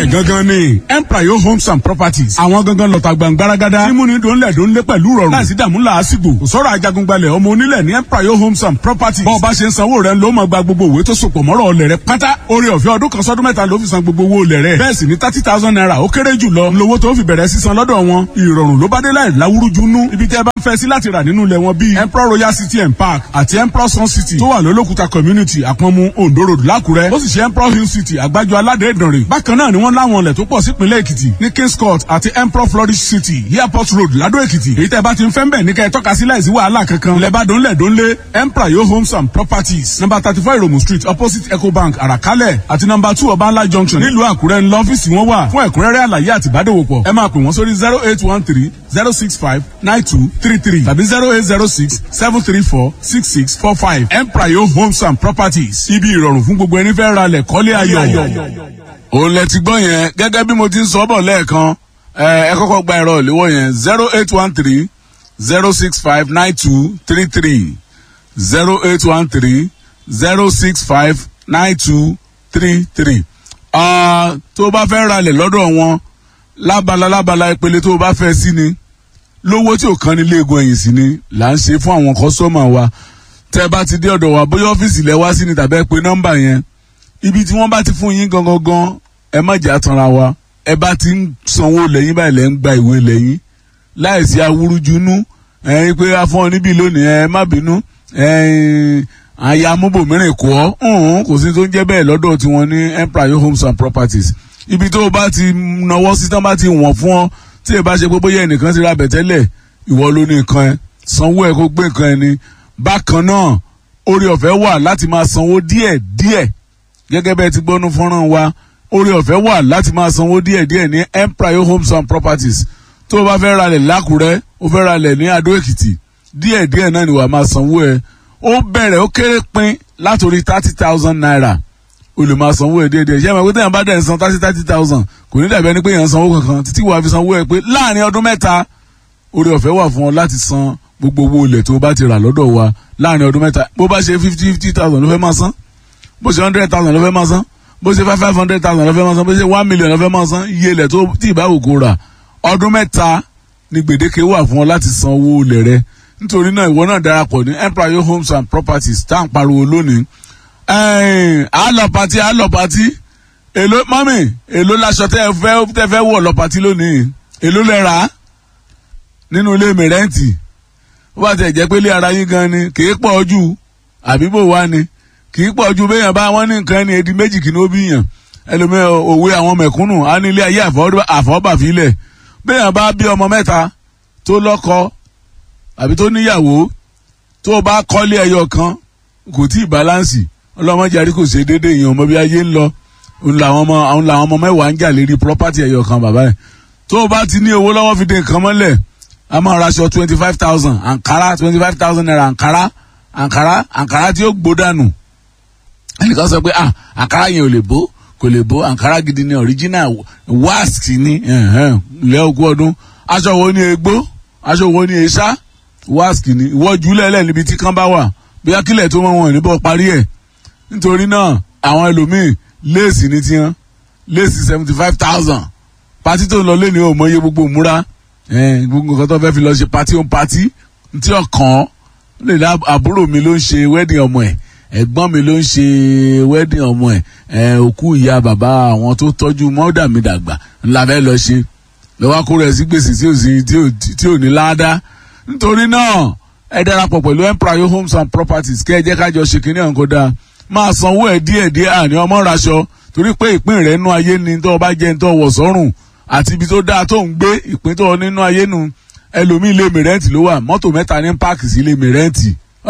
bẹ́ẹ̀ gangan ni empire homes and properties àwọn gangan lọ́ta gbàngbáragádá mímúni dòńlẹ̀ dòńlẹ̀ pẹ̀lú rọrùn láìsí dààmú làásìgbò kò sọ̀rọ̀ ajagungbalẹ̀ ọmọ onílẹ̀ ní empire homes and properties bọ́ọ̀ bá ṣe ń sanwó rẹ̀ ló máa gba gbogbo òwe tó sopọ̀ mọ́rọ̀ ọlẹ̀ rẹ̀ pátá orí ọ̀fẹ́ ọdún kan sọ́dún mẹ́ta ló fi san gbogbo owó olẹ̀ rẹ̀ bẹ́ẹ̀ sì ni thirty thousand naira ó kéré jù lọ lówó tó fi bẹ̀rẹ̀ sísan lọ́dọ̀ wọn ìrọ̀rùn ló bá dé láì láwúrújú nú ibi tẹ́ bá ń fẹ́ sí láti rà nínú ilẹ̀ wọn bíi emperor royal city and park àti emperor sun city tó wà lólókùta community àpọ̀nmu ondo road lákùrẹ́ ó sì ṣe emperor hill city àgbájọ aládé ìdànrè bákan náà ni wọ́n láwọn ilẹ̀ tó pọ̀ sípínlẹ̀ èkìtì ní kings court àti emperor flourish city airport road ládó èkìtì èyí tẹ́ bá ti ń fẹ́ ń bẹ̀ ní kẹ́ ẹ tọ́ka sí láìsí wàhálà kankan ilẹ̀ bá dónlẹ̀ dónlé emperor yo homes and properties number thirty four iromu street opposite ecobank àràkálẹ̀ àti number two ọbańlá junction nílùú àkúrẹ́ ńlọ ọ́fíìsì wọn wà fún ẹ̀kúnrẹ́rẹ́ àlàyé àti ìbádòwòpọ̀ ẹ máa pè wọ́n sórí zero eight one three zero six five nine two three three tàbí zero eight zero six seven three four six six four five emprayo homes and properties ibi ìrọ̀rùn fún gbogbo ẹni fẹ́ ra lẹ̀ kọ́lé ayọ̀. òun lẹ ti gbọ́ yẹn gẹ́gẹ́ bí mo ti ń sọ bọ̀ lẹ́ẹ̀kan ẹ kọ́kọ́ gba ẹ̀rọ ìléwọ́ yẹn zero eight one three zero six five nine two three three zero eight one three zero six five nine two three three tó o bá fẹ́ ra lẹ̀ lọ́dọ̀ wọn lábala lábala ìpele tó o bá fẹ́ sí ni lówó tí ò kan ní léegun ẹ̀yìn sí ni là ń ṣe fún àwọn kọ́sọ́mà wa tẹ́ bá ti dé ọ̀dọ̀ wa bóyá ọ́fíìsì lẹ wá sí ni tàbí ẹ pé nọ́mbà yẹn ibi tí wọ́n bá ti fún yín gangan gan ẹ má jà tanra wa ẹ bá ti ń sanwó lẹ́yìn báyìí lẹ́ ń gba ìwé lẹ́yìn láìsí awúrújunú ẹ̀yin pé afọ́n ọ níbí lónìí ẹ má bínú àyà amúbòmíràn kọ́ ọ́ kò sí tó ń jẹ́ bẹ́ẹ̀ lọ́dọ̀ tiwọn ní empire homes and properties ibi tó o bá ti nawọ́ sí tán bá ti wọ̀n fún ọ tí ẹ bá ṣe pé bóyá ẹnìkan ti ra bẹ̀tẹ́lẹ̀ ìwọ ló ní nǹkan ẹ sanwó ẹ kó gbé nǹkan ẹ ní. bákan náà orí ọ̀fẹ́ wà láti máa sanwó díẹ̀ díẹ̀ gẹ́gẹ́ bẹ́ẹ̀ ti gbọ́nú fọ́nrán wa orí ọ̀fẹ́ wà láti máa sanwó díẹ̀ díẹ̀ ní empire homes and properties tó o bá fẹ́ ralẹ̀ lákùrẹ́ o fẹ́ ralẹ̀ ní adó èkìtì díẹ̀ díẹ̀ náà ni wàá máa sanwó ẹ ó bẹ̀rẹ̀ ó kéré pin látòrí thirty thousand naira o lè máa sanwó ẹ déédéé ṣé ẹ máa pé téèyàn bá dẹ̀ ń san thirty thirty thousand kò ní dàbí ẹni pé èèyàn ń sanwó kankan títí wàá fi sanwó ẹ pé láàrin ọdún mẹ́ta orí ọ̀fẹ́ wà fún ọ láti san gbogbo owó ilẹ̀ tó o bá ti rà lọ́dọ̀ wa láàrin ọdún mẹ́ta bó bá ṣe fifty fifty thousand ló fẹ́ máa san bó ṣe hundred thousand ló fẹ́ máa san bó ṣe five five hundred thousand ló fẹ́ máa san bó ṣe one million ló fẹ́ máa san iye ilẹ̀ tó tí ìbáwò kó rà ọdún mẹ́ta ni gbèdéke wà fún ọ láti san owó ilẹ̀ rẹ nítorí náà ìwọ náà darapọ̀ ní empire homes and properties tá à ń pariwo lónìí àlọ́ pati àlọ́ pati èló mọ́mì èló laṣọ tẹ́ ẹ fẹ́ tẹ́ fẹ́ wọ̀ lọ pati lónìí èló lẹ rà á nínú ilé mi rẹ́ǹtì ó bá tẹ̀ jẹ́ pé ilé ara yín gan ni kì í pọ̀ jù àbí bò wá ni kì í pọ̀ jù béèyàn bá wọn ní nǹkan ẹni edi méjì kì ní ó bí yàn ẹlòmíì òwe àwọn mẹ̀kúnnù á ní ilé ayé àfọ́bàfilẹ̀ béèyàn bá bí ọmọ mẹ́ta tó lọ́kọ àbí tó níyàwó tó bá kọ́lé ẹyọ kan kò tí ì báláǹsì ọlọ́mọdé àrí kò ṣe déédéé èèyàn ọmọ bí ayé ń lọ òun làwọn ọmọ àwọn làwọn ọmọ mẹ́wàá ń jà lérí property ẹ̀yọ̀ kan bàbá ẹ̀ tó o bá ti ní owó lọ́wọ́ fi dé nǹkan mọ́lẹ̀ a máa ra aṣọ twenty five thousand àǹkárá twenty five thousand naira àǹkárá àǹkárá àǹkárá tí ó gbó dànù ẹnìkan sọ pé ah àǹkárá yẹn ò lè bó kò lè bó àǹkárá gidi ni original wask ni ilẹ̀ ogún ọdún aṣọ wo ni egbó aṣọ wo ni eṣá wask ni ìwọ́jú lẹ́lẹ̀ níbi tí kán bá wà bí akílẹ̀ tó mọ̀ wọn níbọ̀ parí ẹ̀ nítorí náà àwọn ẹlòmíì léèsì ní tiwọn léèsì seventy five thousand pati tó ń lọ lé ní òmòye gbogbo múra gbogbo nǹkan tó fẹ́ fi lọ ṣe pati ó ń pati tí ọkàn lè dá àbúrò mi ló ń ṣe wedding ọmọ ẹ̀ ẹ̀gbọ́n mi ló ń ṣe wedding ọmọ ẹ̀ òkú ìyá bàbá àwọn tó tọ́jú mọ́dà mi dàgbà ńlá fẹ́ lọ ṣe lọ́wọ́ kó rẹ̀ sí gbèsè tí ò sí tí ò ní láádá nítorí náà ẹ darapọ̀ pẹ̀lú empire homes and properties kẹ́ ẹ jẹ́ kájọ ṣe kínní ọ̀hún kó dáa máa sanwó ẹ̀ díẹ̀ díẹ̀ àní ọmọ raṣọ torí pé ìpín rẹ̀ nínú ayé ni tó o bá jẹ́ tó wọ̀ sọ́rùn àti ibi tó dáa tó ń gbé ìpín tó nínú ayé nu ẹlòmíì ilé mi rẹ́ǹtì ló wà mọ́tò mẹ́ta ní páàkì sí ilé mi rẹ́ǹtì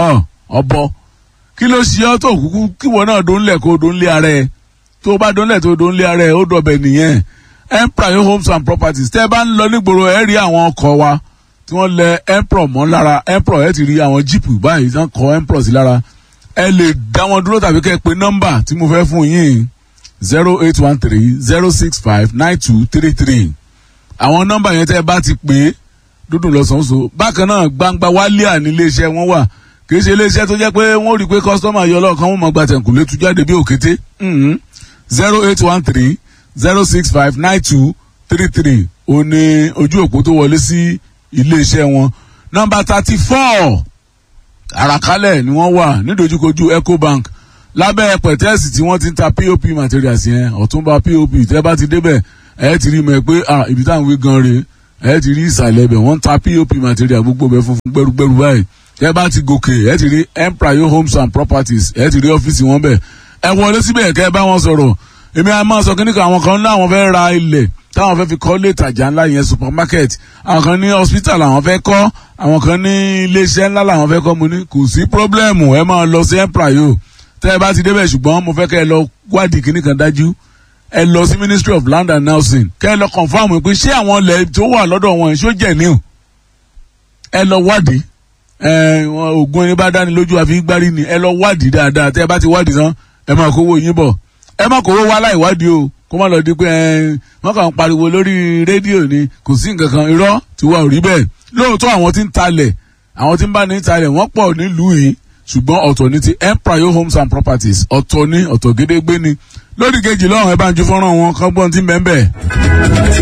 ọ̀bọ kí ló ṣe ọ́ tó kúkú kíwọ náà dó ńlẹ̀ kó dó ńlẹ̀ ara ẹ̀ tó o bá dó ńlẹ̀ tó dó ńlẹ̀ ara ẹ̀ ó dọ̀bẹ̀ nìyẹn empire homes and properties tẹ́ ẹ bá ń lọ nígboro ẹ rí àwọn ọkọ̀ wa tí wọ́n lẹ empro mọ́ lára empro ẹ ti rí àwọn jíìpù báyìí tí wọ́n kọ empro sí lára ẹ lè dá wọn dúró tàbí kẹ́ ẹ pé nọ́mbà tí mo fẹ́ fún yín zero eight one three zero six five nine two three three àwọn nọ́mbà yẹn tẹ́ ẹ bá ti pè é dúdú lọ́sàn-án bákan náà gbangba wálíà ní iléeṣẹ́ wọn wà kì í ṣe iléeṣẹ́ tó jẹ́ pé wọ́n rí i pé kọ́sítọ́mà yọ lọ́ọ̀kan wọn mọ̀ gba tẹ̀kùlé tu jáde bí òkété zero eight one three zero six five nine two three three ó ní ojú òpó tó wọlé sí iléeṣẹ́ wọn nọ́mbà thirty four àràkálẹ̀ ni wọ́n wà nídojúkojú ecobank lábẹ́ pẹ̀tẹ́ẹ̀sì tí wọ́n ti ń ta pop materials yẹn ọ̀túnba pop tẹ́ bá ti débẹ̀ ẹ̀ ti rí mọ̀ pé ibi táwọn wí gan re ẹ̀ ti rí ìsàlẹ̀ bẹ̀ wọ́n ń ta pop material gbogbo bẹ̀ funfun gbẹrugbẹru báyìí tẹ́ bá ti gòkè ẹ̀ ti rí empire homes and properties ẹ̀ ti rí ọ́fíìsì wọn bẹ̀ ẹ wọlé síbẹ̀ kẹ́ ẹ bá wọn sọ̀rọ̀ èmi àá máa sọ kí nìkan àwọn kan ní àwọn fẹ́ ra ilẹ̀ táwọn fẹ́ fi kọ́ lé ìtajà ńlá yẹn supermarket àwọn kan ní hospital àwọn fẹ́ kọ́ àwọn kan ní iléeṣẹ́ ńlá làwọn fẹ́ kọ́ mo ní kò sí pírọ́blẹ́mù ẹ máa lọ sí emprayo tẹ́ ẹ bá ti débẹ̀ ṣùgbọ́n mo fẹ́ kẹ́ ẹ lọ wádìí kíní kan dájú ẹ lọ sí ministry of land and housing kẹ́ ẹ lọ confam pé ṣé àwọn ilẹ̀ tó wà lọ́dọ̀ wọn ṣó jẹ̀ ní o ẹ lọ wádìí ẹ ògùn ẹni bá dání lójú àfi gbárí ni ẹ lọ wádìí dáadáa tẹ́ ẹ bá ti wádìí tán ẹ máa kówó yín bọ̀ ẹ má kówó wá láì wádìí o kó má lọ di pé wọ́n kàn ń pariwo lórí rédíò ni kò sí nǹkan kan irọ́ tí wọ́n rí bẹ́ẹ̀ lóòótọ́ àwọn tí ń talẹ̀ àwọn tí ń bá ní talẹ̀ wọ́n pọ̀ nílùú yìí ṣùgbọ́n ọ̀tọ̀ ní ti empire homes and properties ọ̀tọ̀ ní ọ̀tọ̀ gédégbé ni lórí kejì lọ́rùn ẹ bá ń ju fọ́nrán wọn kọ́gbọ́n tí ń bẹ́ẹ̀ bẹ́ẹ̀.